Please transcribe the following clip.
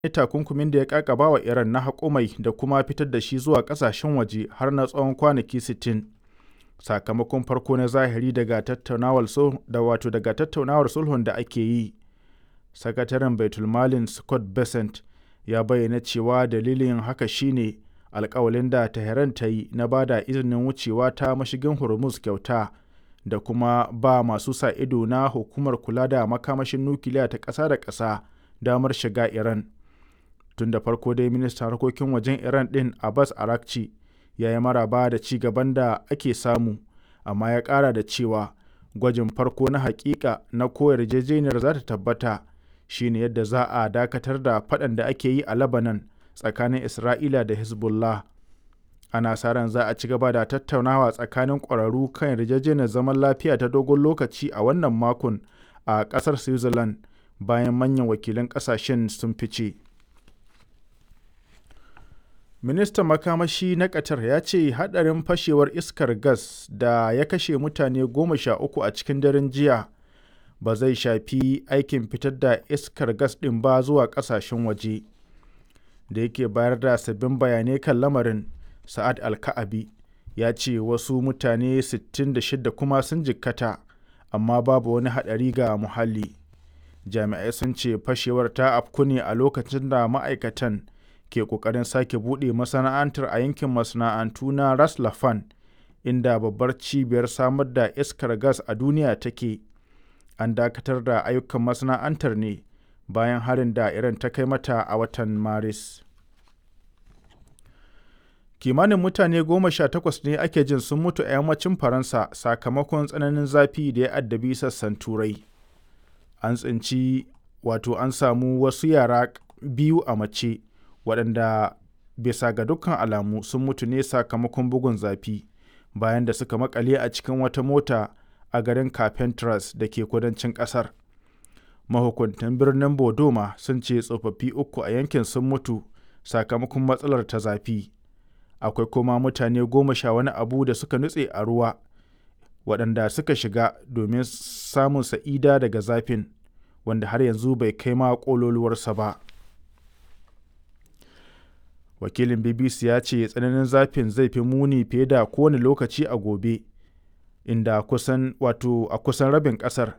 takunkumin da ya kakaba wa Iran na haƙumai da kuma fitar da shi zuwa ƙasashen waje har na tsawon kwanaki 60 sakamakon farko na zahiri daga tattaunawar da wato daga tattaunawar sulhun da ake yi. Sakataren Baitulmalin Scott Bessent ya bayyana cewa dalilin haka shine alkawalin da Tehran ta yi na ba da izinin wucewa ta mashigin Hormuz kyauta da kuma ba masu sa ido na hukumar kula da makamashin nukiliya ta ƙasa da ƙasa damar shiga Iran. Tun da farko dai ministan harkokin wajen Iran ɗin Abbas Arakci ya yi maraba da ci gaban da ake samu, amma ya ƙara da cewa gwajin farko na hakika na ko yarjejeniyar za ta tabbata shine yadda za a dakatar da faɗan da ake yi a Lebanon tsakanin Isra'ila da Hezbollah. Ana sa ran za a ci gaba da tattaunawa tsakanin ƙwararru kan yarjejeniyar zaman lafiya ta dogon lokaci a wannan makon a ƙasar Switzerland bayan manyan wakilan ƙasashen sun fice. Ministan makamashi na Qatar ya ce hadarin fashewar iskar gas da ya kashe mutane goma sha uku a cikin daren jiya ba zai shafi aikin fitar da iskar gas ɗin ba zuwa ƙasashen waje. Da yake bayar da sabbin bayanai kan lamarin, Sa'ad Alka'abi ya ce wasu mutane 66 kuma sun jikkata, amma babu wani haɗari ga muhalli. Jami'ai sun ce fashewar ta afku ne a lokacin da ma'aikatan ke ƙoƙarin sake buɗe masana'antar a yankin masana'antu na Ras Laffan, inda babbar cibiyar samar da iskar gas a duniya take. An dakatar da ayyukan masana'antar ne bayan harin da Iran ta kai mata a watan Maris. Kimanin mutane goma sha takwas ne ake jin sun mutu a yammacin Faransa sakamakon tsananin zafi da ya addabi sassan Turai. An tsinci wato an samu wasu yara biyu a mace. waɗanda bisa ga dukkan alamu sun mutu ne sakamakon bugun zafi bayan da suka makale a cikin wata mota a garin Carpentras da ke kudancin ƙasar. Mahukuntan birnin Bodoma sun ce tsofaffi uku a yankin sun mutu sakamakon matsalar ta zafi. Akwai kuma mutane goma sha wani abu da suka nutse a ruwa waɗanda suka shiga domin samun sa'ida daga zafin wanda har yanzu bai kai ma ƙololuwarsa ba. wakilin bbc ya ce tsananin zafin zai fi muni fiye da kowane lokaci a gobe inda kusan wato a kusan rabin kasar